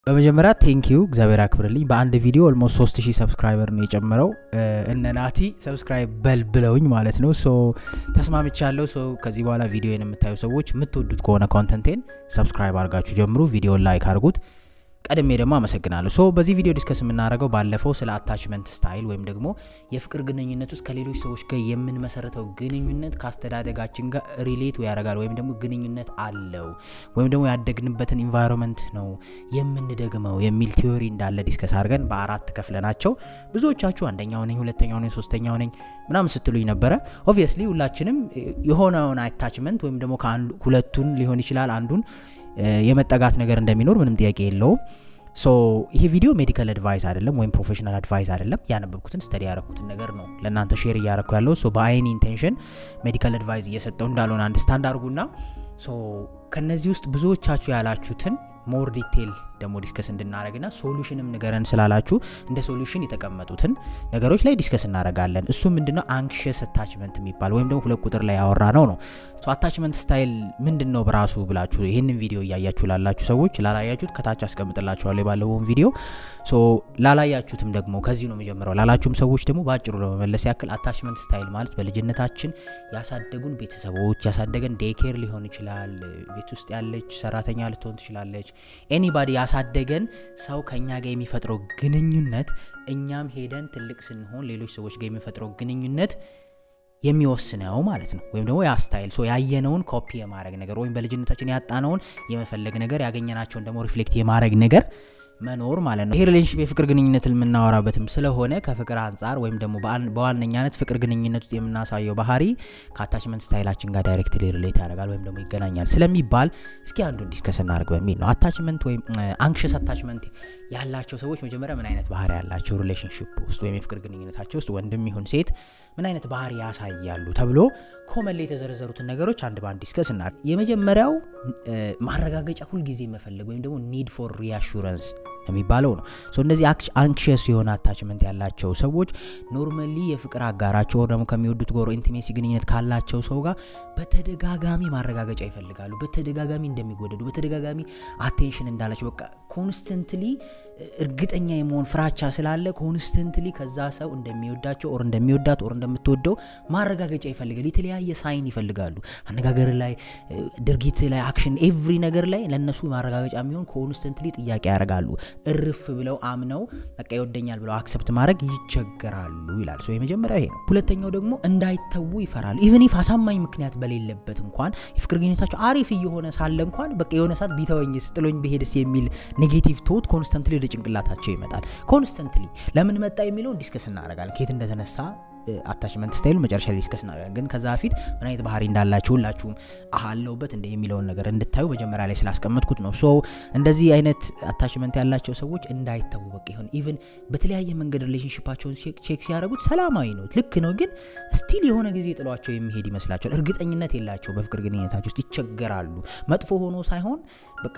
በመጀመሪያ ቴንኪዩ እግዚአብሔር ያክብርልኝ። በአንድ ቪዲዮ ኦልሞስት 3000 ሰብስክራይበር ነው የጨመረው። እነ ናቲ ሰብስክራይብ በል ብለውኝ ማለት ነው። ሶ ተስማምቻለሁ። ሶ ከዚህ በኋላ ቪዲዮን የምታዩ ሰዎች የምትወዱት ከሆነ ኮንተንቴን ሰብስክራይብ አድርጋችሁ ጀምሩ። ቪዲዮን ላይክ አድርጉት። ቀድሜ ደግሞ አመሰግናለሁ። ሶ በዚህ ቪዲዮ ዲስከስ የምናደርገው ባለፈው ስለ አታችመንት ስታይል ወይም ደግሞ የፍቅር ግንኙነት ውስጥ ከሌሎች ሰዎች ጋር የምንመሰረተው ግንኙነት ከአስተዳደጋችን ጋር ሪሌት ያደርጋል ወይም ደግሞ ግንኙነት አለው ወይም ደግሞ ያደግንበትን ኢንቫይሮንመንት ነው የምንደግመው የሚል ቲዮሪ እንዳለ ዲስከስ አድርገን በአራት ከፍለናቸው ብዙዎቻችሁ አንደኛው ነኝ፣ ሁለተኛው ነኝ፣ ሶስተኛው ነኝ ምናምን ስትሉኝ ነበረ። ኦብቪየስሊ ሁላችንም የሆነውን አታችመንት ወይም ደግሞ ሁለቱን ሊሆን ይችላል አንዱን የመጠጋት ነገር እንደሚኖር ምንም ጥያቄ የለውም። ሶ ይሄ ቪዲዮ ሜዲካል አድቫይስ አይደለም ወይም ፕሮፌሽናል አድቫይስ አይደለም። ያነበብኩትን ስተዲ ያረኩትን ነገር ነው ለእናንተ ሼር እያረኩ ያለው። ሶ በአይን ኢንቴንሽን ሜዲካል አድቫይስ እየሰጠው እንዳልሆነ አንድስታንድ አድርጉና ሶ ከነዚህ ውስጥ ብዙዎቻችሁ ያላችሁትን ሞር ዲቴል ደግሞ ዲስከስ እንድናደረግና ሶሉሽንም ንገረን ስላላችሁ እንደ ሶሉሽን የተቀመጡትን ነገሮች ላይ ዲስከስ እናደረጋለን። እሱ ምንድነው አንክሽስ አታችመንት የሚባል ወይም ደግሞ ሁለት ቁጥር ላይ ያወራ ነው ነው አታችመንት ስታይል ምንድን ነው በራሱ ብላችሁ ይህንን ቪዲዮ እያያችሁ ላላችሁ ሰዎች ላላያችሁት ከታች አስቀምጥላችኋለሁ የባለፈውን ቪዲዮ። ሶ ላላያችሁትም ደግሞ ከዚህ ነው የሚጀምረው ላላችሁም ሰዎች ደግሞ በአጭሩ ለመመለስ ያክል አታችመንት ስታይል ማለት በልጅነታችን ያሳደጉን ቤተሰቦች ያሳደገን ዴይኬር ሊሆን ይችላል፣ ቤት ውስጥ ያለች ሰራተኛ ልትሆን ትችላለች፣ ኤኒባዲ ያሳደገን ሰው ከኛ ጋር የሚፈጥረው ግንኙነት እኛም ሄደን ትልቅ ስንሆን ሌሎች ሰዎች ጋር የሚፈጥረው ግንኙነት የሚወስነው ማለት ነው። ወይም ደግሞ ያ ስታይል ሶ ያየነውን ኮፒ የማድረግ ነገር ወይም በልጅነታችን ያጣነውን የመፈለግ ነገር ያገኘናቸውን ደግሞ ሪፍሌክት የማድረግ ነገር መኖር ማለት ነው። ይሄ ሪሌሽንሽፕ የፍቅር ግንኙነት የምናወራበትም ስለሆነ ከፍቅር አንጻር ወይም ደግሞ በዋነኛነት ፍቅር ግንኙነት ውስጥ የምናሳየው ባህሪ ከአታችመንት ስታይላችን ጋር ዳይሬክትሊ ሪሌት ያደርጋል ወይም ደግሞ ይገናኛል ስለሚባል እስኪ አንዱን ዲስከስ እናደርግ በሚል ነው። አታችመንት ወይም አንክሸስ አታችመንት ያላቸው ሰዎች መጀመሪያ ምን አይነት ባህሪ ያላቸው ሪሌሽንሽፕ ውስጥ ወይም የፍቅር ግንኙነታቸው ውስጥ ወንድም ይሁን ሴት ምን አይነት ባህሪ ያሳያሉ ተብሎ ኮመን ላይ የተዘረዘሩትን ነገሮች አንድ በአንድ ዲስከስ እናደርግ። የመጀመሪያው ማረጋገጫ ሁልጊዜ መፈለግ ወይም ደግሞ ኒድ ፎር ሪአሹረንስ የሚባለው ነው። እነዚህ አንክሽስ የሆነ አታችመንት ያላቸው ሰዎች ኖርማሊ የፍቅር አጋራቸው ደግሞ ከሚወዱት ጎሮ ኢንቲሜሲ ግንኙነት ካላቸው ሰው ጋር በተደጋጋሚ ማረጋገጫ ይፈልጋሉ። በተደጋጋሚ እንደሚወደዱ፣ በተደጋጋሚ አቴንሽን እንዳላቸው በቃ ኮንስተንትሊ እርግጠኛ የመሆን ፍራቻ ስላለ ኮንስተንትሊ ከዛ ሰው እንደሚወዳቸው ኦር እንደሚወዳት ኦር እንደምትወደው ማረጋገጫ ይፈልጋል። የተለያየ ሳይን ይፈልጋሉ። አነጋገር ላይ፣ ድርጊት ላይ፣ አክሽን ኤቭሪ ነገር ላይ ለእነሱ ማረጋገጫ የሚሆን ኮንስተንትሊ ጥያቄ ያደርጋሉ። እርፍ ብለው አምነው በቃ ይወደኛል ብለው አክሰፕት ማድረግ ይቸገራሉ ይላል። ሶ የመጀመሪያው ይሄ ነው። ሁለተኛው ደግሞ እንዳይተዉ ይፈራሉ። ኢቨን ኢፍ አሳማኝ ምክንያት በሌለበት እንኳን የፍቅር ግንኙነታቸው አሪፍ እየሆነ ሳለ እንኳን በቃ የሆነ ሰዓት ቢተወኝስ ጥሎኝ ብሄድስ የሚል ኔጌቲቭ ቶት ኮንስተንትሊ ወደ ጭንቅላታቸው ይመጣል። ኮንስተንትሊ ለምን መጣ የሚለውን ዲስከስ እናደርጋለን። ከየት እንደተነሳ አታችመንት ስታይሉ መጨረሻ ላይ ዲስከስ እናደርጋለን። ግን ከዛ በፊት ምን አይነት ባህሪ እንዳላችሁ ሁላችሁም አለውበት እንደ የሚለውን ነገር እንድታዩ መጀመሪያ ላይ ስላስቀመጥኩት ነው። ሶ እንደዚህ አይነት አታችመንት ያላቸው ሰዎች እንዳይተዉ በቃ ይሆን ኢቭን በተለያየ መንገድ ሪሌሽንሽፓቸውን ቼክ ሲያደርጉት ሰላማዊ ነው፣ ልክ ነው። ግን ስቲል የሆነ ጊዜ ጥሏቸው የሚሄድ ይመስላቸዋል። እርግጠኝነት የላቸው በፍቅር ግንኙነታቸው ውስጥ ይቸገራሉ። መጥፎ ሆኖ ሳይሆን በቃ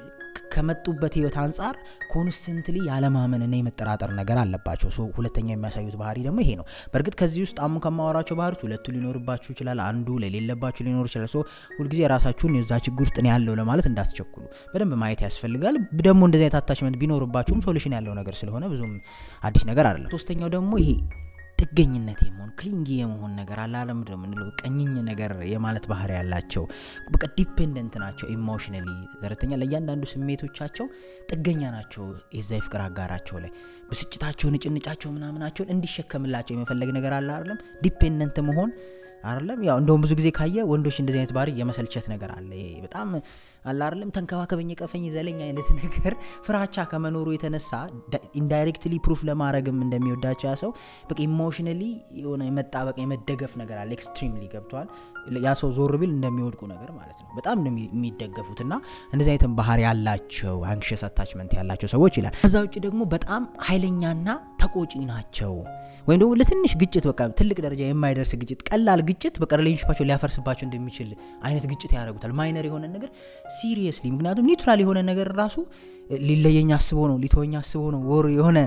ከመጡበት ህይወት አንጻር ኮንስተንትሊ ያለማመንና የመጠራጠር ነገር አለባቸው። ሶ ሁለተኛ የሚያሳዩት ባህሪ ደግሞ ይሄ ነው። በእርግጥ ከዚህ ውስጥ አሁን ከማወራቸው ባህሪዎች ሁለቱ ሊኖርባችሁ ይችላል፣ አንዱ ለሌለባችሁ ሊኖር ይችላል። ሶ ሁልጊዜ ራሳችሁን የዛ ችግር ውስጥ ነው ያለው ለማለት እንዳትቸኩሉ በደንብ ማየት ያስፈልጋል። ደግሞ እንደዚህ አይነት አታችመንት ቢኖርባችሁም ሶሉሽን ያለው ነገር ስለሆነ ብዙም አዲስ ነገር አይደለም። ሶስተኛው ደግሞ ይሄ ጥገኝነት የመሆን ክሊንጊ የመሆን ነገር አላለም ምንለው ቀኝኝ ነገር የማለት ባህሪ ያላቸው በቃ ዲፔንደንት ናቸው ኢሞሽነሊ ዘረተኛ ለእያንዳንዱ ስሜቶቻቸው ጥገኛ ናቸው። የዛ የፍቅር አጋራቸው ላይ ብስጭታቸውን፣ ጭንጫቸው ምናምናቸውን እንዲሸከምላቸው የመፈለግ ነገር አለ አይደለም ዲፔንደንት መሆን አይደለም ያው እንደውም ብዙ ጊዜ ካየ ወንዶች እንደዚህ አይነት ባህሪ የመሰልቸት ነገር አለ። ይሄ በጣም አለ አይደለም ተንከባከበኝ፣ ቀፈኝ፣ ዘለኝ አይነት ነገር ፍራቻ ከመኖሩ የተነሳ ኢንዳይሬክትሊ ፕሩፍ ለማድረግም እንደሚወዳቸው ያ ሰው በቃ ኢሞሽነሊ የሆነ የመጣበቅ የመደገፍ ነገር አለ። ኤክስትሪምሊ ገብተዋል። ያ ሰው ዞር ቢል እንደሚወድቁ ነገር ማለት ነው። በጣም ነው የሚደገፉት እና እንደዚህ አይነት ባህሪ ያላቸው አንክሽስ አታችመንት ያላቸው ሰዎች ይላል። ከዛ ውጭ ደግሞ በጣም ኃይለኛና ተቆጪ ናቸው ወይም ደግሞ ለትንሽ ግጭት በቃ ትልቅ ደረጃ የማይደርስ ግጭት፣ ቀላል ግጭት በቃ ሪሌሽንሽፓቸው ሊያፈርስባቸው እንደሚችል አይነት ግጭት ያደርጉታል። ማይነር የሆነ ነገር ሲሪየስሊ፣ ምክንያቱም ኒውትራል የሆነ ነገር ራሱ ሊለየኝ አስቦ ነው ሊተወኝ አስቦ ነው ወር የሆነ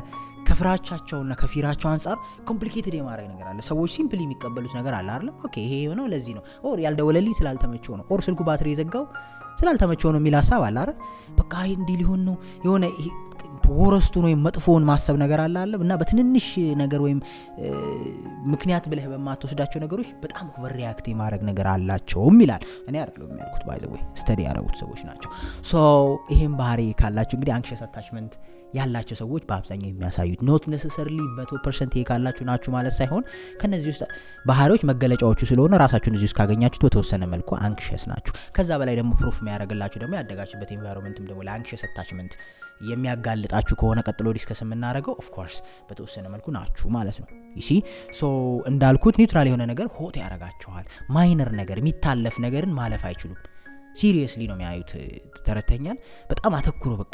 ከፍራቻቸውና ከፊራቸው አንጻር ኮምፕሊኬትድ የማድረግ ነገር አለ ሰዎች ሲምፕሊ የሚቀበሉት ነገር አለ አይደለም ኦኬ ይሄ የሆነው ለዚህ ነው ኦር ያልደወለልኝ ስላልተመቸው ነው ኦር ስልኩ ባትሪ የዘጋው ስላልተመቸው ነው የሚል ሀሳብ አለ አይደል በቃ እንዲህ ሊሆን ነው የሆነ ወረስቱን ወይም መጥፎውን ማሰብ ነገር አለ አለ እና በትንንሽ ነገር ወይም ምክንያት ብለህ በማትወስዳቸው ነገሮች በጣም ኦቨር ሪያክት የማድረግ ነገር አላቸውም ይላል እኔ አይደለም የሚያልኩት ባይዘ ወይ ስተዲ ያደረጉት ሰዎች ናቸው ሶ ይህም ባህሪ ካላቸው እንግዲህ አንክሸስ አታችመንት ያላቸው ሰዎች በአብዛኛው የሚያሳዩት ኖት ነሰሰርሊ መቶ ፐርሰንት ይሄ ካላችሁ ናችሁ ማለት ሳይሆን ከነዚህ ውስጥ ባህሪዎች መገለጫዎቹ ስለሆነ ራሳችሁን እዚህ ውስጥ ካገኛችሁት በተወሰነ መልኩ አንክሸስ ናችሁ ከዛ በላይ ደግሞ ፕሩፍ የሚያደርግላችሁ ደግሞ ያደጋችሁበት ኤንቫይሮንመንትም ደግሞ ለአንክሸስ አታችመንት የሚያጋልጣችሁ ከሆነ ቀጥሎ ዲስከስ የምናደርገው ኦፍኮርስ በተወሰነ መልኩ ናችሁ ማለት ነው ይሲ ሶ እንዳልኩት ኒውትራል የሆነ ነገር ሆት ያደርጋችኋል ማይነር ነገር የሚታለፍ ነገርን ማለፍ አይችሉም ሲሪየስሊ ነው የሚያዩት ተረተኛል በጣም አተኩሮ በቃ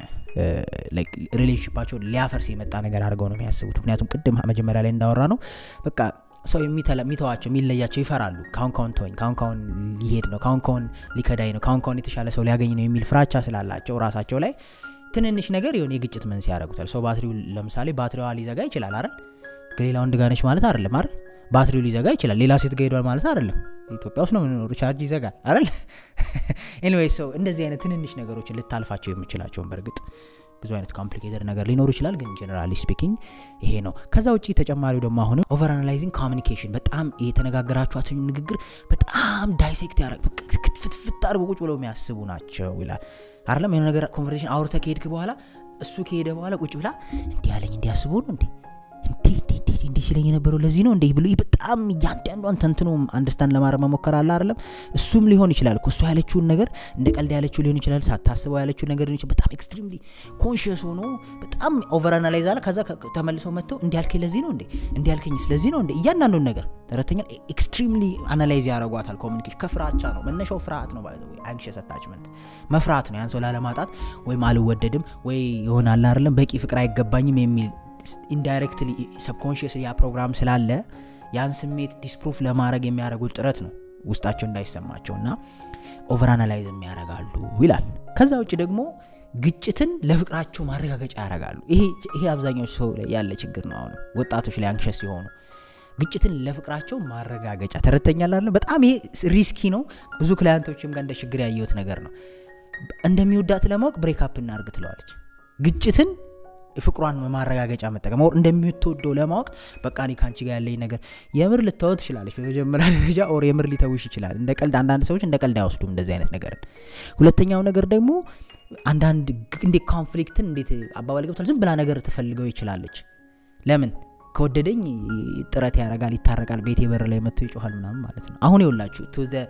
ሪሌሽንሽፓቸውን ሊያፈርስ የመጣ ነገር አድርገው ነው የሚያስቡት ምክንያቱም ቅድም መጀመሪያ ላይ እንዳወራ ነው በቃ ሰው የሚተዋቸው የሚለያቸው ይፈራሉ ካሁን ካሁን ተወኝ ካሁን ካሁን ሊሄድ ነው ካሁን ካሁን ሊከዳኝ ነው ካሁን ካሁን የተሻለ ሰው ሊያገኝ ነው የሚል ፍራቻ ስላላቸው ራሳቸው ላይ ትንንሽ ነገር የሆነ የግጭት መንስኤ ያደርጉታል ሰው ባትሪው ለምሳሌ ባትሪዋ ሊዘጋ ይችላል አይደል ከሌላ ወንድ ጋር ነች ማለት አይደለም አይደል ባትሪው ሊዘጋ ይችላል ሌላ ሴት ጋር ሄዷል ማለት አይደለም ኢትዮጵያ ውስጥ ነው የምንኖሩ ቻርጅ ይዘጋል አይደል ኤኒዌይ ሰው እንደዚህ አይነት ትንንሽ ነገሮችን ልታልፋቸው የምችላቸውን በእርግጥ ብዙ አይነት ኮምፕሊኬትድ ነገር ሊኖሩ ይችላል ግን ጀነራሊ ስፒኪንግ ይሄ ነው ከዛ ውጭ ተጨማሪው ደግሞ አሁንም ኦቨር አናላይዚንግ ኮሚኒኬሽን በጣም የተነጋገራችኋትን ንግግር በጣም ዳይሴክት ያደረግ ክትፍትፍት አድርጎ ቁጭ ብለው የሚያስቡ ናቸው ይላል አይደለም የሆነ ነገር ኮንቨርሴሽን አውርተ ከሄድክ በኋላ እሱ ከሄደ በኋላ ቁጭ ብላ እንዲህ ያለኝ እንዲያስቡ ነው እንዴ እንዲህ ሲለኝ የነበረው ለዚህ ነው እንዴ ብሎ በጣም እያንዳንዷን ተንትኖ አንደርስታንድ ለማድረግ መሞከር አለ አይደለም እሱም ሊሆን ይችላል እሱ ያለችውን ነገር እንደ ቀልድ ያለችው ሊሆን ይችላል ሳታስበው ያለችውን ነገር ሊሆን በጣም ኤክስትሪምሊ ኮንሽስ ሆኖ በጣም ኦቨር አናላይዝ አለ ከዛ ተመልሰው መጥተው እንዲያልከኝ ለዚህ ነው እንዴ እንዲያልከኝ ስለዚህ ነው እንዴ እያንዳንዱን ነገር ተረተኛል ኤክስትሪምሊ አናላይዝ ያደረጓታል ኮሚኒኬሽን ከፍራቻ ነው መነሻው ፍርሃት ነው ባይ አንክሸስ አታችመንት መፍራት ነው ያን ሰው ላለማጣት ወይም አልወደድም ወይ ይሆናል አይደለም በቂ ፍቅር አይገባኝም የሚል ኢንዳይሬክትሊ ሰብኮንሽስ ያ ፕሮግራም ስላለ ያን ስሜት ዲስፕሩፍ ለማድረግ የሚያደርጉት ጥረት ነው ውስጣቸው እንዳይሰማቸው እና ኦቨር አናላይዝ የሚያደርጋሉ ይላል ከዛ ውጭ ደግሞ ግጭትን ለፍቅራቸው ማረጋገጫ ያደርጋሉ ይሄ አብዛኛው ሰው ላይ ያለ ችግር ነው አሁን ወጣቶች ላይ አንክሸስ ሲሆኑ ግጭትን ለፍቅራቸው ማረጋገጫ ተረተኛላለ በጣም ይሄ ሪስኪ ነው ብዙ ክላያንቶችም ጋር እንደ ችግር ያየሁት ነገር ነው እንደሚወዳት ለማወቅ ብሬክአፕ እናርግ ትለዋለች ግጭትን ፍቅሯን ማረጋገጫ መጠቀም ኦር እንደምትወደው ለማወቅ በቃ እኔ ከአንቺ ጋር ያለኝ ነገር የምር ልታወ ትችላለች በመጀመሪያ ደረጃ ኦር የምር ሊተውሽ ይችላል እንደ ቀልድ አንዳንድ ሰዎች እንደ ቀልድ አይወስዱም እንደዚህ አይነት ነገርን ሁለተኛው ነገር ደግሞ አንዳንድ እንዴት ኮንፍሊክትን እንዴት አባባል ገብቷል ዝም ብላ ነገር ትፈልገው ይችላለች ለምን ከወደደኝ ጥረት ያደርጋል ይታረቃል ቤት በር ላይ መጥቶ ይጮኋል ምናምን ማለት ነው አሁን ይውላችሁ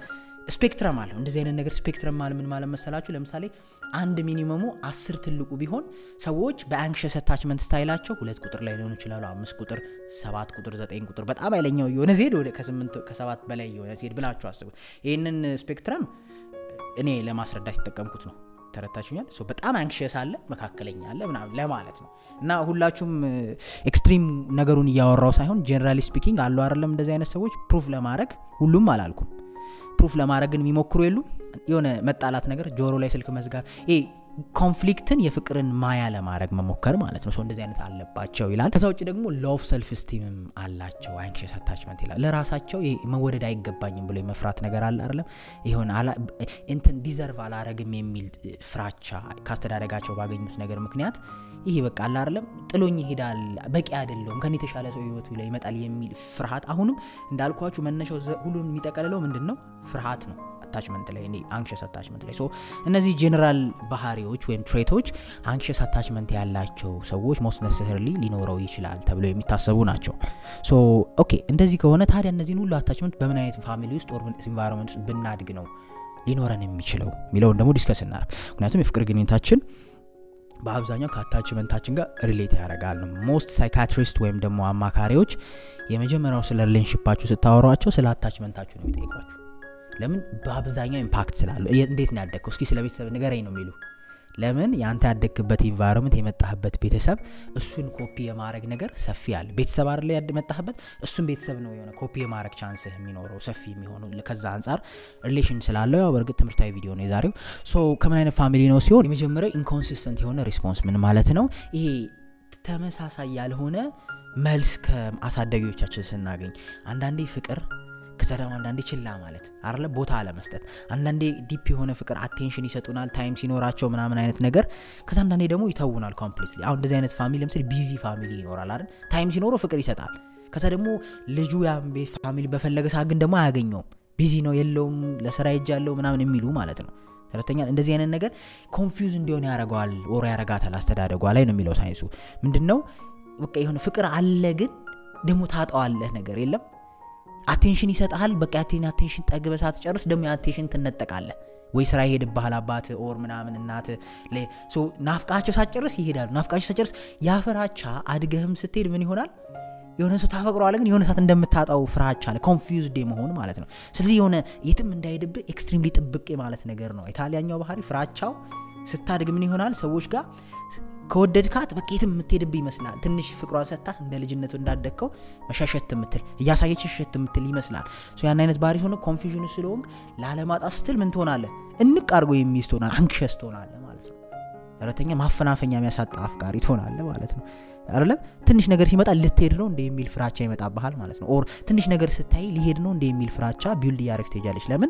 ስፔክትረም አለው እንደዚህ አይነት ነገር ስፔክትረም ማለ ምን ማለት መሰላችሁ ለምሳሌ አንድ ሚኒመሙ አስር ትልቁ ቢሆን ሰዎች በአንክሸስ አታችመንት ስታይላቸው ሁለት ቁጥር ላይ ሊሆኑ ይችላሉ አምስት ቁጥር ሰባት ቁጥር ዘጠኝ ቁጥር በጣም ኃይለኛው የሆነ ዜድ ወደ ከስምንት ከሰባት በላይ የሆነ ዜድ ብላችሁ አስቡት ይህንን ስፔክትረም እኔ ለማስረዳት የተጠቀምኩት ነው ተረታችኛል በጣም አንክሽስ አለ መካከለኛ አለ ምናምን ለማለት ነው እና ሁላችሁም ኤክስትሪም ነገሩን እያወራው ሳይሆን ጀነራሊ ስፒኪንግ አሉ አይደለም እንደዚህ አይነት ሰዎች ፕሩፍ ለማድረግ ሁሉም አላልኩም ፕሩፍ ለማድረግ ግን የሚሞክሩ የሉም የሆነ መጣላት ነገር ጆሮ ላይ ስልክ መዝጋት ይሄ ኮንፍሊክትን የፍቅርን ማያ ለማድረግ መሞከር ማለት ነው እንደዚህ አይነት አለባቸው ይላል ከዛ ውጭ ደግሞ ሎቭ ሰልፍ ስቲምም አላቸው አንክሽስ አታችመንት ይላል ለራሳቸው መወደድ አይገባኝም ብሎ የመፍራት ነገር አለ አይደለም ይሆን እንትን ዲዘርቭ አላረግም የሚል ፍራቻ ካስተዳደጋቸው ባገኙት ነገር ምክንያት ይሄ በቃ አለ አይደለም ጥሎኝ ይሄዳል በቂ አይደለውም ከኔ የተሻለ ሰው ህይወቱ ላይ ይመጣል የሚል ፍርሃት አሁንም እንዳልኳችሁ መነሻው ሁሉን የሚጠቀልለው ምንድን ነው ፍርሃት ነው አታችመንት ላይ አንክሸስ አታችመንት ላይ እነዚህ ጀኔራል ባህሪዎች ወይም ትሬቶች አንክሸስ አታችመንት ያላቸው ሰዎች ሞስት ነሰሰርሊ ሊኖረው ይችላል ተብለው የሚታሰቡ ናቸው ኦኬ እንደዚህ ከሆነ ታዲያ እነዚህን ሁሉ አታችመንት በምን አይነት ፋሚሊ ውስጥ ኦር ኢንቫይሮንመንት ውስጥ ብናድግ ነው ሊኖረን የሚችለው የሚለውን ደግሞ ዲስከስ እናርግ ምክንያቱም የፍቅር ግንኙነታችን በአብዛኛው ከአታችመንታችን ጋር ሪሌት ያደርጋል ነው ሞስት ሳይካትሪስት ወይም ደግሞ አማካሪዎች የመጀመሪያው ስለ ሪሌንሽፓችሁ ስታወሯቸው ስለ አታችመንታችሁ ነው የሚጠይቋችሁ ለምን በአብዛኛው ኢምፓክት ስላለው እንዴት ነው ያደግከው እስኪ ስለ ቤተሰብ ንገረኝ ነው የሚሉ ለምን የአንተ ያደግክበት ኢንቫይሮንመንት የመጣህበት ቤተሰብ እሱን ኮፒ የማድረግ ነገር ሰፊ አለ ቤተሰብ አለ የመጣህበት እሱን ቤተሰብ ነው የሆነ ኮፒ የማድረግ ቻንስህ የሚኖረው ሰፊ የሚሆነው ከዛ አንጻር ሪሌሽን ስላለው ያው በእርግጥ ትምህርታዊ ቪዲዮ ነው የዛሬው ሶ ከምን አይነት ፋሚሊ ነው ሲሆን የመጀመሪያው ኢንኮንሲስተንት የሆነ ሪስፖንስ ምን ማለት ነው ይሄ ተመሳሳይ ያልሆነ መልስ ከአሳዳጊዎቻችን ስናገኝ አንዳንዴ ፍቅር ከዛ ደግሞ አንዳንዴ ችላ ማለት አለ ቦታ አለመስጠት አንዳንዴ ዲፕ የሆነ ፍቅር አቴንሽን ይሰጡናል ታይም ሲኖራቸው ምናምን አይነት ነገር ከዛ አንዳንዴ ደግሞ ይተውናል ኮምፕሊትሊ አሁን እንደዚህ አይነት ፋሚሊ ለምሳሌ ቢዚ ፋሚሊ ይኖራል አይደል ታይም ሲኖረው ፍቅር ይሰጣል ከዛ ደግሞ ልጁ ያን ቤት ፋሚሊ በፈለገ ሰዓት ግን ደግሞ አያገኘውም ቢዚ ነው የለውም ለስራ ሄጃለሁ ምናምን የሚሉ ማለት ነው ተረተኛ እንደዚህ አይነት ነገር ኮንፊውዝ እንዲሆን ያደረገዋል ወሮ ያረጋታል አስተዳደጓ ላይ ነው የሚለው ሳይንሱ ምንድን ነው በቃ የሆነ ፍቅር አለ ግን ደግሞ ታጠዋለህ ነገር የለም አቴንሽን ይሰጥሃል በቃ ያቴን አቴንሽን ጠግበ ሳትጨርስ ደግሞ የአቴንሽን ትነጠቃለህ ወይ ስራ ይሄድብሃል አባት ኦር ምናምን እናት ናፍቃቸው ሳትጨርስ ይሄዳሉ ናፍቃቸው ሳትጨርስ ያፍራቻ አድገህም ስትሄድ ምን ይሆናል የሆነ ሰው ታፈቅረዋለ ግን የሆነ ሰዓት እንደምታጣው ፍራቻ አለ ኮንፊውዝድ መሆን ማለት ነው ስለዚህ የሆነ የትም እንዳይሄድብህ ኤክስትሪምሊ ጥብቅ ማለት ነገር ነው ኢታሊያኛው ባህሪ ፍራቻው ስታድግ ምን ይሆናል ሰዎች ጋር ከወደድካት በቃ የትም የምትሄድብህ ይመስላል ትንሽ ፍቅሯን ሰጥታ እንደ ልጅነቱ እንዳደግከው መሻሸት የምትል እያሳየች ሸት የምትል ይመስላል ያን አይነት ባህሪ ሆነ ኮንፊዥኑ ስለሆንክ ላለማጣት ስትል ምን ትሆናለ እንቅ አድርጎ የሚይዝ ትሆናል አንክሸስ ትሆናለ ማለት ነው ረተኛ ማፈናፈኛ የሚያሳጣ አፍቃሪ ትሆናለ ማለት ነው አይደለም ትንሽ ነገር ሲመጣ ልትሄድ ነው እንደ የሚል ፍራቻ ይመጣብሃል ማለት ነው ኦር ትንሽ ነገር ስታይ ሊሄድ ነው እንደ የሚል ፍራቻ ቢውልድ እያደረግ ትሄጃለች ለምን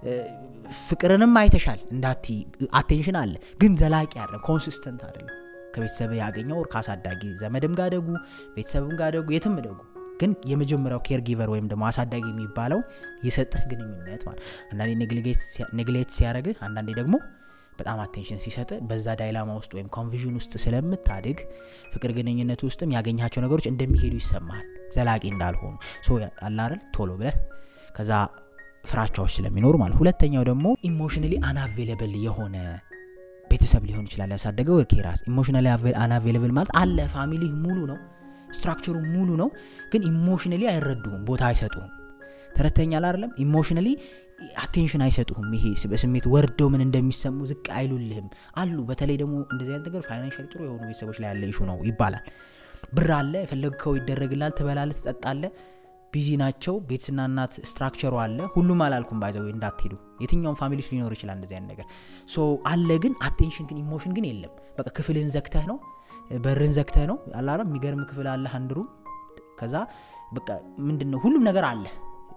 ፍቅርንም አይተሻል እንዳቲ አቴንሽን አለ ግን ዘላቂ አይደለም ኮንሲስተንት አይደለም ከቤተሰብ ያገኘው ኦር ካሳዳጊ ዘመድም ጋር ደጉ ቤተሰብም ጋር ደጉ የትም ደጉ ግን የመጀመሪያው ኬር ጊቨር ወይም ደግሞ አሳዳጊ የሚባለው የሰጥህ ግንኙነት ማለት አንዳንዴ ኔግሌት ሲያደረግህ አንዳንዴ ደግሞ በጣም አቴንሽን ሲሰጥ በዛ ዳይላማ ውስጥ ወይም ኮንቪዥን ውስጥ ስለምታድግ ፍቅር ግንኙነት ውስጥም ያገኛቸው ነገሮች እንደሚሄዱ ይሰማል ዘላቂ እንዳልሆኑ አላረል ቶሎ ብለህ ከዛ ፍራቻዎች ስለሚኖሩ ማለት ሁለተኛው ደግሞ ኢሞሽናሊ አናቬለብል የሆነ ቤተሰብ ሊሆን ይችላል ያሳደገው ኬራስ ኢሞሽናሊ አናቬለብል ማለት አለ ፋሚሊ ሙሉ ነው ስትራክቸሩ ሙሉ ነው ግን ኢሞሽናሊ አይረዱም ቦታ አይሰጡም ተረተኛል አይደለም ኢሞሽናሊ አቴንሽን አይሰጡህም ይሄ በስሜት ወርደው ምን እንደሚሰሙ ዝቅ አይሉልህም አሉ በተለይ ደግሞ እንደዚህ አይነት ነገር ፋይናንሻል ጥሩ የሆኑ ቤተሰቦች ላይ ያለ ኢሹ ነው ይባላል ብር አለ የፈለግከው ይደረግላል ትበላለ ትጠጣለ ቢዚ ናቸው ቤተስና እናት ስትራክቸሩ አለ ሁሉም አላልኩም ባይዘው እንዳትሄዱ የትኛውም ፋሚሊስ ሊኖር ይችላል እንደዚህ አይነት ነገር ሶ አለ ግን አቴንሽን ግን ኢሞሽን ግን የለም በቃ ክፍልን ዘግተህ ነው በርን ዘግተህ ነው አላረ የሚገርም ክፍል አለ አንድሩ ከዛ በቃ ምንድን ነው ሁሉም ነገር አለ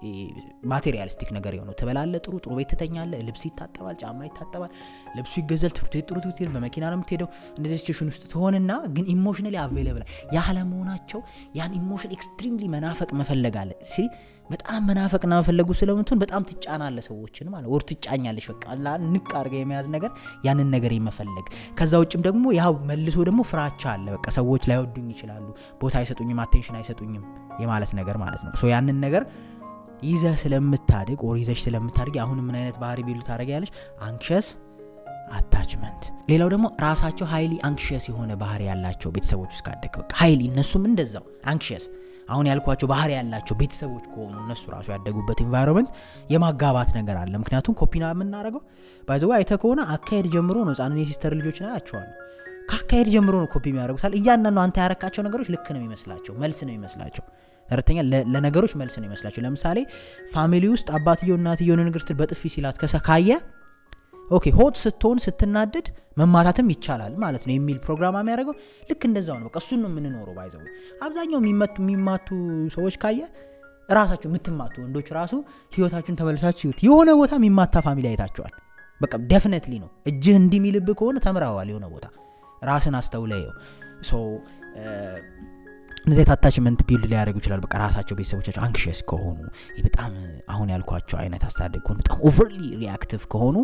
ማቴሪያሊስቲክ ነገር የሆነው ትበላለ ጥሩ ጥሩ ቤት ትተኛለ ልብስ ይታጠባል ጫማ ይታጠባል ልብሱ ይገዛል ትምህርት ቤት ጥሩ ትምህርት በመኪና ነው የምትሄደው እንደዚህ ሲቹዌሽን ውስጥ ትሆንና ግን ኢሞሽናሊ አቬለብል ያለመሆናቸው ያን ኢሞሽን ኤክስትሪምሊ መናፈቅ መፈለግ አለ ሲ በጣም መናፈቅና መፈለጉ ስለምትሆን በጣም ትጫናለ ሰዎችን ማለት ወር ትጫኛለች በቃ ንቅ አድርገ የመያዝ ነገር ያንን ነገር የመፈለግ ከዛ ውጭም ደግሞ ያው መልሶ ደግሞ ፍራቻ አለ በቃ ሰዎች ላይወዱኝ ይችላሉ ቦታ አይሰጡኝም አቴንሽን አይሰጡኝም የማለት ነገር ማለት ነው ያንን ነገር ይዘህ ስለምታድግ ኦር ይዘሽ ስለምታድግ አሁን ምን አይነት ባህሪ ቢሉ ታደረግ ያለች አንክሸስ አታችመንት ሌላው ደግሞ ራሳቸው ሀይሊ አንክሽስ የሆነ ባህሪ ያላቸው ቤተሰቦች ውስጥ ካደግ በቃ ሀይሊ እነሱም እንደዛው አንክሽስ አሁን ያልኳቸው ባህሪ ያላቸው ቤተሰቦች ከሆኑ እነሱ ራሱ ያደጉበት ኤንቫይሮንመንት የማጋባት ነገር አለ ምክንያቱም ኮፒና የምናደረገው ባይዘዋ አይተ ከሆነ አካሄድ ጀምሮ ነው ህጻንን የሲስተር ልጆች ና ያቸዋለሁ ከአካሄድ ጀምሮ ነው ኮፒ የሚያደርጉታል እያንዳንዱ አንተ ያረካቸው ነገሮች ልክ ነው የሚመስላቸው መልስ ነው የሚመስላቸው ተረተኛ ለነገሮች መልስ ነው ይመስላቸው ለምሳሌ ፋሚሊ ውስጥ አባትየው እናትየውን ንግር ስትል በጥፊ ሲላት ከሰካየ ኦኬ ሆት ስትሆን ስትናደድ መማታትም ይቻላል ማለት ነው የሚል ፕሮግራም የሚያደርገው ልክ እንደዛው ነው በቃ እሱን ነው የምንኖረው ባይዘው አብዛኛው የሚማቱ ሰዎች ካየ ራሳቸው የምትማቱ ወንዶች ራሱ ህይወታችሁን ተመልሳችሁ ይሁት የሆነ ቦታ የሚማታ ፋሚሊ አይታቸዋል በቃ ደፍነትሊ ነው እጅህ እንዲሚልብህ ከሆነ ተምረዋል የሆነ ቦታ ራስን አስተውለየው እንደዚህ አታችመንት ቢልድ ሊያደርጉ ይችላል በቃ ራሳቸው ቤተሰቦቻቸው አንክሽስ ከሆኑ በጣም አሁን ያልኳቸው አይነት አስተዳደግ ከሆኑ በጣም ኦቨርሊ ሪያክቲቭ ከሆኑ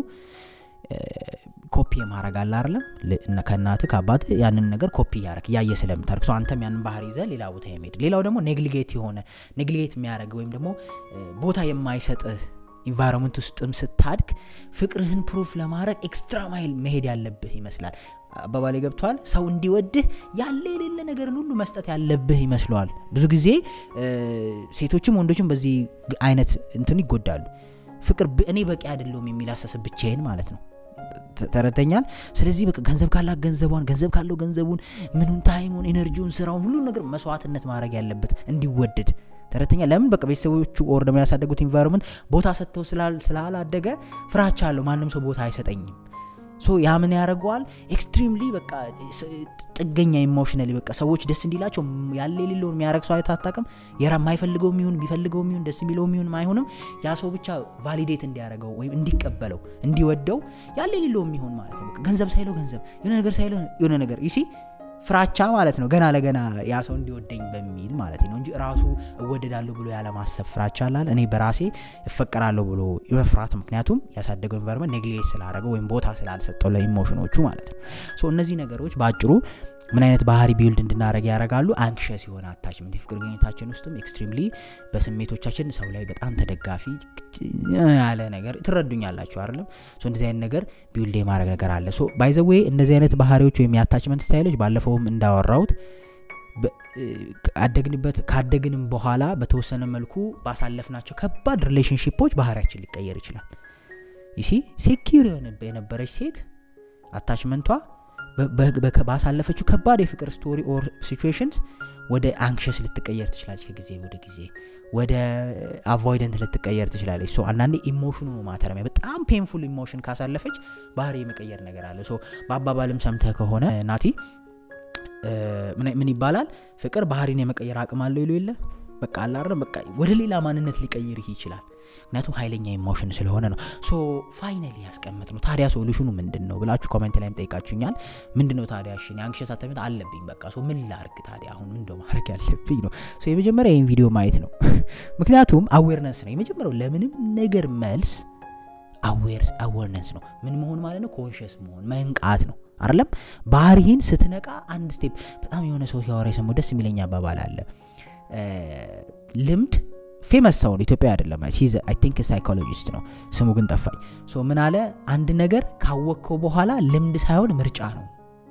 ኮፒ የማድረግ አለ አይደለም ከእናት ከአባት ያንን ነገር ኮፒ እያረግ እያየ ስለምታደርግ ሰው አንተም ያንን ባህር ይዘ ሌላ ቦታ የሚሄድ ሌላው ደግሞ ኔግሊጌት የሆነ ኔግሊጌት የሚያደርግ ወይም ደግሞ ቦታ የማይሰጥህ ኢንቫይሮንመንት ውስጥም ስታድግ ፍቅርህን ፕሩፍ ለማድረግ ኤክስትራ ማይል መሄድ ያለብህ ይመስላል አባባሌ ገብተዋል ሰው እንዲወድህ ያለ የሌለ ነገርን ሁሉ መስጠት ያለብህ ይመስለዋል ብዙ ጊዜ ሴቶችም ወንዶችም በዚህ አይነት እንትን ይጎዳሉ ፍቅር እኔ በቂ አይደለውም የሚል አሳሰብ ብቻዬን ማለት ነው ተረተኛል ስለዚህ በቃ ገንዘብ ካላት ገንዘቧን ገንዘብ ካለው ገንዘቡን ምኑን ታይሙን ኤነርጂውን ስራውን ሁሉን ነገር መስዋዕትነት ማድረግ ያለበት እንዲወደድ ተረተኛ ለምን በቃ ቤተሰቦቹ ኦር ደግሞ ያሳደጉት ኢንቫይሮንመንት ቦታ ሰጥተው ስላላደገ ፍራቻ አለው ማንም ሰው ቦታ አይሰጠኝም ሶ ያ ምን ያደርገዋል ኤክስትሪምሊ በቃ ጥገኛ ኢሞሽናሊ በቃ ሰዎች ደስ እንዲላቸው ያለ የሌለውን የሚያደረግ ሰው አይታ አታውቅም የራ የማይፈልገው የሚሆን ቢፈልገው የሚሆን ደስ የሚለው የሚሆን አይሆንም ያ ሰው ብቻ ቫሊዴት እንዲያደረገው ወይም እንዲቀበለው እንዲወደው ያለ የሌለው የሚሆን ማለት ነው ገንዘብ ሳይለው ገንዘብ የሆነ ነገር ሳይለው የሆነ ነገር ይሲ ፍራቻ ማለት ነው ገና ለገና ያ ሰው እንዲወደኝ በሚል ማለት ነው እንጂ ራሱ እወደዳለሁ ብሎ ያለማሰብ ፍራቻ አላል እኔ በራሴ እፈቀራለሁ ብሎ የመፍራት ምክንያቱም ያሳደገው ኢንቫይሮመንት ኔግሌት ስላደረገው ወይም ቦታ ስላልሰጠው ለኢሞሽኖቹ ማለት ነው እነዚህ ነገሮች በአጭሩ ምን አይነት ባህሪ ቢውልድ እንድናደረግ ያደርጋሉ አንክሸስ የሆነ አታችመንት የፍቅር ግኝታችን ውስጥም ኤክስትሪምሊ በስሜቶቻችን ሰው ላይ በጣም ተደጋፊ ያለ ነገር ትረዱኛላችሁ አይደለም እንደዚህ አይነት ነገር ቢውልድ የማድረግ ነገር አለ ባይዘዌ እንደዚህ አይነት ባህሪዎች ወይም የአታችመንት ስታይሎች ባለፈውም እንዳወራውት አደግንበት ካደግንም በኋላ በተወሰነ መልኩ ባሳለፍናቸው ከባድ ሪሌሽንሽፖች ባህሪያችን ሊቀየር ይችላል ይሲ ሴኪር የነበረች ሴት አታችመንቷ ባሳለፈችው ከባድ የፍቅር ስቶሪ ኦር ሲቹዌሽንስ ወደ አንክሸስ ልትቀየር ትችላለች ከጊዜ ወደ ጊዜ ወደ አቮይደንት ልትቀየር ትችላለች ሶ አንዳንዴ ኢሞሽኑ ነው ማተረሚያ በጣም ፔንፉል ኢሞሽን ካሳለፈች ባህሪ የመቀየር ነገር አለ ሶ በአባባልም ሰምተህ ከሆነ ናቲ ምን ይባላል ፍቅር ባህሪን የመቀየር አቅም አለው ይሉ የለ በቃ አላረ በቃ ወደ ሌላ ማንነት ሊቀይርህ ይችላል ምክንያቱም ኃይለኛ ኢሞሽን ስለሆነ ነው ሶ ፋይናሊ ያስቀምጥ ነው ታዲያ ሶሉሽኑ ምንድን ነው ብላችሁ ኮሜንት ላይም ጠይቃችሁኛል ምንድን ነው ታዲያ እሺ አንክሸስ አታችመንት አለብኝ በቃ ሶ ምን ላርግ ታዲያ አሁን ምንደ ማድረግ ያለብኝ ነው ሶ የመጀመሪያ ይህን ቪዲዮ ማየት ነው ምክንያቱም አዌርነስ ነው የመጀመሪያው ለምንም ነገር መልስ አዌርነስ ነው ምን መሆን ማለት ነው ኮንሽስ መሆን መንቃት ነው አይደለም ባህሪህን ስትነቃ አንድ ስቴፕ በጣም የሆነ ሰው ሲያወራ የሰሙ ደስ የሚለኝ አባባል አለ ልምድ ፌመስ ሰው ነው ኢትዮጵያ አይደለም አይ ቲንክ ሳይኮሎጂስት ነው ስሙ ግን ጠፋኝ ሶ ምን አለ አንድ ነገር ካወቅከው በኋላ ልምድ ሳይሆን ምርጫ ነው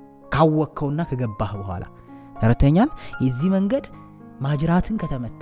ካወቅከውና ከገባህ በኋላ ተረተኛል የዚህ መንገድ ማጅራትን ከተመታ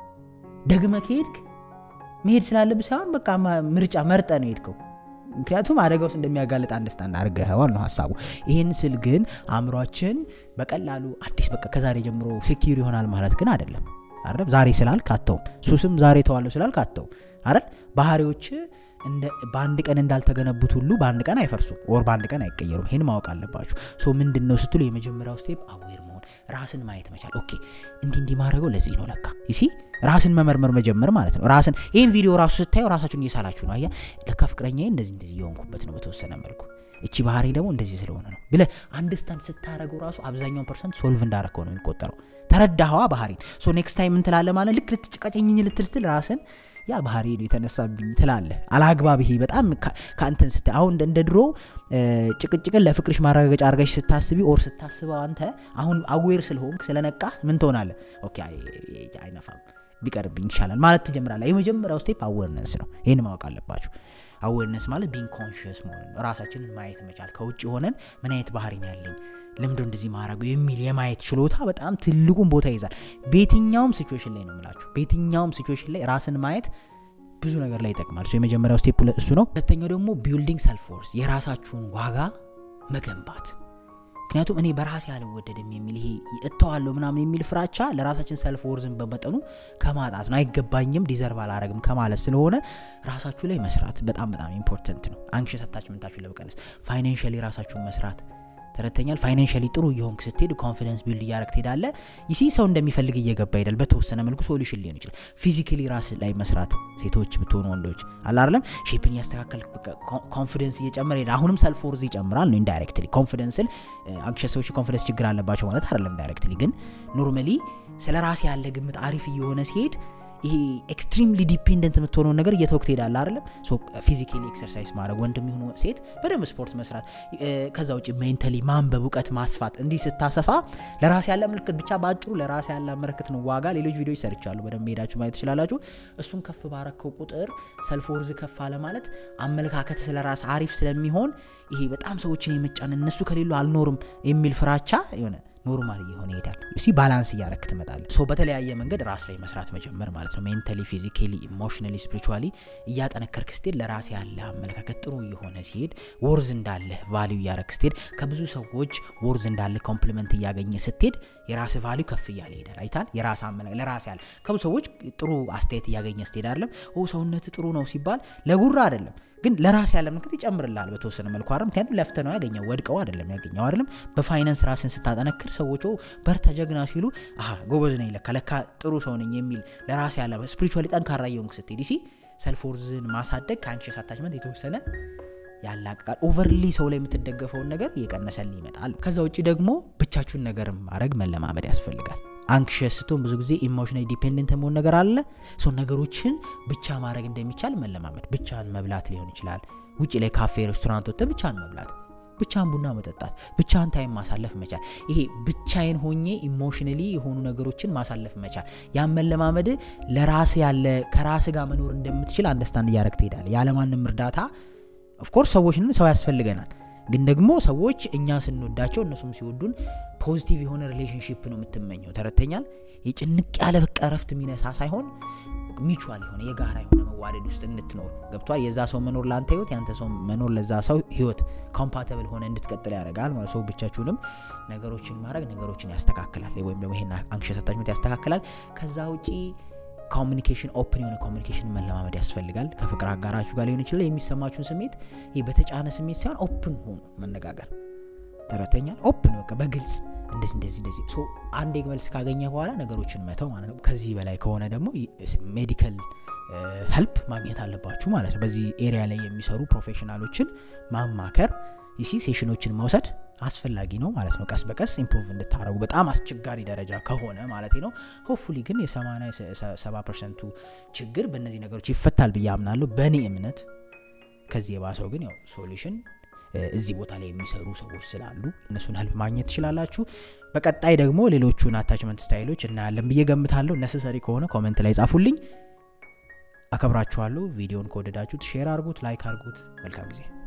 ደግመ ከሄድክ መሄድ ስላለብ ሳይሆን በቃ ምርጫ መርጠ ነው ሄድከው ምክንያቱም አደጋ ውስጥ እንደሚያጋልጥ አንደርስታንድ አድርገኸዋል ነው ሀሳቡ ይህን ስል ግን አእምሯችን በቀላሉ አዲስ በቃ ከዛሬ ጀምሮ ሴኪር ይሆናል ማለት ግን አይደለም አይደል ዛሬ ስላልክ አተውም ሱስም ዛሬ ተዋለሁ ስላልክ አተውም አይደል ባህሪዎች በአንድ ቀን እንዳልተገነቡት ሁሉ በአንድ ቀን አይፈርሱም ወር በአንድ ቀን አይቀየሩም ይህን ማወቅ አለባችሁ ሶ ምንድን ነው ስትሉ የመጀመሪያው ስቴፕ አዌር መሆን ራስን ማየት መቻል ኦኬ እንዲ እንዲ ማድረገው ለዚህ ነው ለካ ይሲ ራስን መመርመር መጀመር ማለት ነው ራስን ይህን ቪዲዮ ራሱ ስታየው ራሳችሁን እየሳላችሁ ነው አያ ለካ ፍቅረኛ እንደዚህ እንደዚህ እየሆንኩበት ነው በተወሰነ መልኩ እቺ ባህሪ ደግሞ እንደዚህ ስለሆነ ነው ብለ አንድስታንድ ስታረገው ራሱ አብዛኛውን ፐርሰንት ሶልቭ እንዳረከው ነው የሚቆጠረው ተረዳኸዋ ባህሪን ሶ ኔክስት ታይም ምን ትላለ ማለት ልክ ልትጭቃጨኝኝ ልትል ስትል ራስን ያ ባህሪ ነው የተነሳብኝ ትላለ አላግባብ ይሄ በጣም ከአንተን ስታ አሁን እንደ ድሮ ጭቅጭቅን ለፍቅርሽ ማረጋገጫ አርገሽ ስታስቢ ኦር ስታስበው አንተ አሁን አዌር ስለሆንክ ስለነቃ ምን ትሆናለ ኦኬ አይነፋም ቢቀርብኝ ይሻላል ማለት ትጀምራለ የመጀመሪያው ስቴፕ አዌርነስ ነው ይህን ማወቅ አለባችሁ አዌርነስ ማለት ቢንግ ኮንሽስ መሆን ነው ራሳችንን ማየት መቻል ከውጭ ሆነን ምን አይነት ባህሪ ነው ያለኝ ልምዶ እንደዚህ ማድረጉ የሚል የማየት ችሎታ በጣም ትልቁን ቦታ ይዛል በየትኛውም ሲቹዌሽን ላይ ነው ምላችሁ በየትኛውም ሲቹዌሽን ላይ ራስን ማየት ብዙ ነገር ላይ ይጠቅማል የመጀመሪያው ስቴፕ እሱ ነው ሁለተኛው ደግሞ ቢልዲንግ ሰልፍ ፎርስ የራሳችሁን ዋጋ መገንባት ምክንያቱም እኔ በራሴ አልወደድም የሚል ይሄ እተዋለሁ ምናምን የሚል ፍራቻ ለራሳችን ሰልፍ ወርዝን በመጠኑ ከማጣት ነው አይገባኝም ዲዘርቭ አላረግም ከማለት ስለሆነ ራሳችሁ ላይ መስራት በጣም በጣም ኢምፖርተንት ነው አንክሸስ አታችመንታችሁን ለመቀነስ ፋይናንሽሊ ራሳችሁን መስራት ተረተኛል ፋይናንሽሊ ጥሩ እየሆንክ ስትሄድ ኮንፊደንስ ቢልድ እያረግ ትሄዳለ ይሲ ሰው እንደሚፈልግ እየገባ ይሄዳል በተወሰነ መልኩ ሶሉሽን ሊሆን ይችላል ፊዚካሊ ራስ ላይ መስራት ሴቶች ብትሆኑ ወንዶች አላርለም ሼፕን እያስተካከል ኮንፊደንስ እየጨመረ ሄዳ አሁንም ሰልፍ ወርዝ ይጨምራል ነው ኢንዳይሬክትሊ ኮንፊደንስን አንክሸስ ሰዎች ኮንፊደንስ ችግር አለባቸው ማለት አይደለም ዳይሬክትሊ ግን ኖርማሊ ስለ ራሴ ያለ ግምት አሪፍ እየሆነ ሲሄድ ይሄ ኤክስትሪምሊ ዲፔንደንት የምትሆነውን ነገር እየተወቅ ትሄዳለ አይደለም ፊዚካሊ ኤክሰርሳይዝ ማድረግ ወንድም የሆኑ ሴት በደንብ ስፖርት መስራት ከዛ ውጭ ሜንታሊ ማንበብ እውቀት ማስፋት እንዲህ ስታሰፋ ለራስ ያለ ምልክት ብቻ በአጭሩ ለራስ ያለ ምልክት ነው ዋጋ ሌሎች ቪዲዮች ሰርቻሉ በደንብ ሄዳችሁ ማየት ትችላላችሁ እሱን ከፍ ባረከው ቁጥር ሰልፍ ወርዝ ከፍ አለ ማለት አመለካከት ስለ ራስ አሪፍ ስለሚሆን ይሄ በጣም ሰዎችን የመጫን እነሱ ከሌሉ አልኖርም የሚል ፍራቻ የሆነ ኖርማል እየሆነ ይሄዳል ሲ ባላንስ እያረክ ትመጣለ ሶ በተለያየ መንገድ ራስ ላይ መስራት መጀመር ማለት ነው ሜንታሊ ፊዚካሊ ኢሞሽናሊ ስፒሪቹዋሊ እያጠነከርክ ስትሄድ ለራስ ያለ አመለካከት ጥሩ እየሆነ ሲሄድ ወርዝ እንዳለ ቫሊዩ እያረክ ስትሄድ ከብዙ ሰዎች ወርዝ እንዳለ ኮምፕሊመንት እያገኘ ስትሄድ የራስ ቫሊዩ ከፍ እያለ ይሄዳል አይታል የራስ አመለካከት ለራስ ያለ ከብዙ ሰዎች ጥሩ አስተያየት እያገኘ ስትሄድ አይደለም ኦ ሰውነት ጥሩ ነው ሲባል ለጉራ አይደለም ግን ለራስ ያለ ምልክት ይጨምርልሃል በተወሰነ መልኩ አይደል ምክንያቱም ለፍተ ነው ያገኘው ወድቀው አይደለም ያገኘው አይደለም በፋይናንስ ራስን ስታጠነክር ሰዎች በርታ ጀግና ሲሉ አሀ ጎበዝ ነኝ ለካ ለካ ጥሩ ሰው ነኝ የሚል ለራስ ያለ ስፒሪቹዋሊ ጠንካራ እየሆንክ ስትሄድ ሲ ሰልፎርዝን ማሳደግ ከአንክሸስ አታችመንት የተወሰነ ያላቅቃል ኦቨርሊ ሰው ላይ የምትደገፈውን ነገር እየቀነሰል ይመጣል ከዛ ውጭ ደግሞ ብቻችሁን ነገር ማድረግ መለማመድ ያስፈልጋል አንክሸስ ስትሆን ብዙ ጊዜ ኢሞሽናል ዲፔንደንት መሆን ነገር አለ ሰው ነገሮችን ብቻ ማድረግ እንደሚቻል መለማመድ ብቻን መብላት ሊሆን ይችላል ውጭ ላይ ካፌ ሬስቶራንት ወጥተ ብቻን መብላት ብቻን ቡና መጠጣት ብቻን ታይም ማሳለፍ መቻል ይሄ ብቻዬን ሆኜ ኢሞሽነሊ የሆኑ ነገሮችን ማሳለፍ መቻል ያን መለማመድ ለራስ ያለ ከራስ ጋር መኖር እንደምትችል አንደርስታንድ እያደረግ ትሄዳል ያለማንም እርዳታ ኦፍኮርስ ሰዎችን ሰው ያስፈልገናል ግን ደግሞ ሰዎች እኛ ስንወዳቸው እነሱም ሲወዱን ፖዚቲቭ የሆነ ሪሌሽንሽፕ ነው የምትመኘው ተረተኛል የጭንቅ ያለ በቃ ረፍት የሚነሳ ሳይሆን ሚቹዋል የሆነ የጋራ የሆነ መዋደድ ውስጥ እንድትኖር ገብቷል የዛ ሰው መኖር ለአንተ ህይወት ያንተ ሰው መኖር ለዛ ሰው ህይወት ኮምፓተብል ሆነ እንድትቀጥል ያደርጋል ማለት ሰው ብቻችሁንም ነገሮችን ማድረግ ነገሮችን ያስተካክላል ወይም ደግሞ ይሄን አንክሸስ አታችመንት ያስተካክላል ከዛ ውጪ ኮሚኒኬሽን ኦፕን የሆነ ኮሚኒኬሽን መለማመድ ያስፈልጋል ከፍቅር አጋራችሁ ጋር ሊሆን ይችላል የሚሰማችሁን ስሜት ይህ በተጫነ ስሜት ሳይሆን ኦፕን ሆኑ መነጋገር ተረተኛል ኦፕን በቃ በግልጽ እንደዚህ እንደዚህ እንደዚህ ሶ አንድ መልስ ካገኘ በኋላ ነገሮችን መተው ማለት ነው ከዚህ በላይ ከሆነ ደግሞ ሜዲካል ሄልፕ ማግኘት አለባችሁ ማለት ነው በዚህ ኤሪያ ላይ የሚሰሩ ፕሮፌሽናሎችን ማማከር ይሲ ሴሽኖችን መውሰድ አስፈላጊ ነው ማለት ነው ቀስ በቀስ ኢምፕሩቭ እንድታረጉ በጣም አስቸጋሪ ደረጃ ከሆነ ማለት ነው ሆፉሊ ግን የ87 ፐርሰንቱ ችግር በእነዚህ ነገሮች ይፈታል ብዬ አምናለሁ በእኔ እምነት ከዚህ የባሰው ግን ያው ሶሉሽን እዚህ ቦታ ላይ የሚሰሩ ሰዎች ስላሉ እነሱን ህልፕ ማግኘት ትችላላችሁ በቀጣይ ደግሞ ሌሎቹን አታችመንት ስታይሎች እናያለን ብዬ ገምታለሁ ነሰሰሪ ከሆነ ኮመንት ላይ ጻፉልኝ አከብራችኋለሁ ቪዲዮን ከወደዳችሁት ሼር አርጉት ላይክ አርጉት መልካም ጊዜ